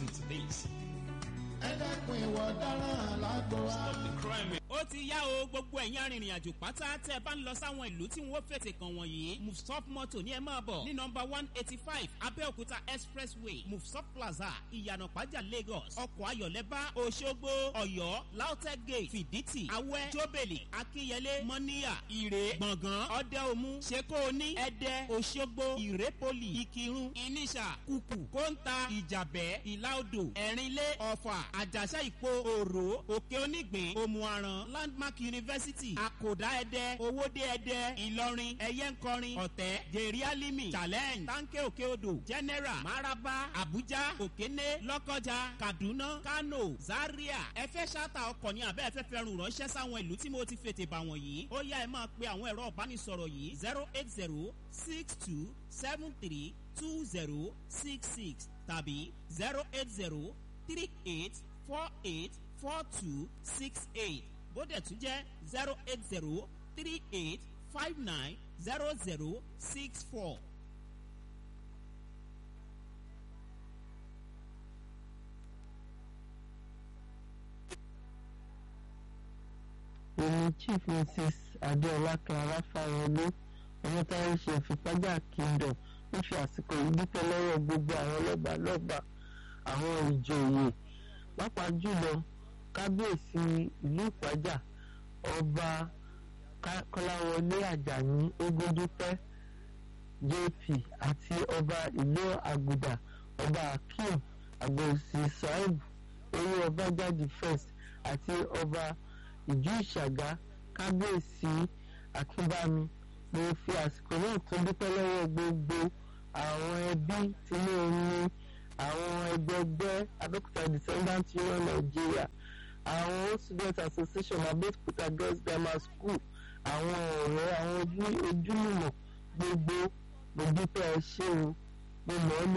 listen to this. ẹ dẹ́kun ìwà ọ̀daràn lágbo wa. Stop the crime. ó ti yá o gbogbo ẹ̀yin arìnrìn àjò pátá tẹ́ ẹ bá ń lọ sáwọn ìlú tí wọ́n fètè kàn wọ̀nyí mufsop moto ní ẹ máa bọ̀ ní nọmba one eighty five abẹ́òkúta expressway mufsop plaza ìyànà pàjá lagos ọkọ̀ ayọ̀lẹ́bá òṣogbo ọ̀yọ́ lautech gate fìdítì awẹ́ jóbèlì akínyẹlé mọ́níyà ìrè gbọ̀ngàn ọ̀dẹ́omu ṣekóoní ẹ̀dẹ́ òṣogbo ìrépolì ìkírun ìníṣà kùkù kóńtà ìjàbẹ́ ìlàodò ẹ̀rínlé ọ̀fà àjàṣà ìpo òrò òkè onígbìn òmùaràn landmark university àkòdá ẹdẹ owóde ẹdẹ ìlọrin ẹyẹnkọrin ọ̀tẹ́ jerialimi challenge tanke òkè odò general maraba abuja òkéné lọ́kọjà kaduna kano zaria ẹfẹ́ ṣáta ọkọ̀ ní abẹ́ ẹfẹ́ fẹ́ràn ránṣẹ́ sáwọn ìlú tí mo ti fètè bà wọ̀nyí ó yá ẹ máa pe àwọn ẹ̀rọ ìbánisọ̀rọ̀ yìí zero eight zero six two seven three two zero six six tàbí zero eight zero three eight four eight four two six eight bóde tún jẹ́ zero eight zero three eight five nine zero zero six four. èmi chief mrs adéọlá clara fáyọlé ọmọtáyé ṣe ìfipájà kingdom ń fi àsìkò yìí dúpẹ́ lọ́wọ́ gbogbo àwọn lọ́ba lọ́ba àwọn ìjòyè pàápàá jùlọ kábíyèsí ìlú ìpájà ọba Ká- kọ́láwọlé àjàní ogundúpẹ́ jp àti ọba ìlú àgùdà ọba akeem àgbòsí saheed orí ọba jáde first àti ọba ìjú ìṣàgá kábíyèsí akínbámi mo fi àsìkò náà tó dúpẹ́ lọ́wọ́ gbogbo àwọn ẹbí tinú omi àwọn ẹgbẹgbẹ́ abẹ́òkúta descendant union nigeria àwọn old student association abẹ́òkúta girls grammar school àwọn ọ̀rẹ́ àwọn ojú- ojúlùmọ̀ gbogbo mo dúpẹ́ ẹ ṣé o mo mọ̀ ọ́ lò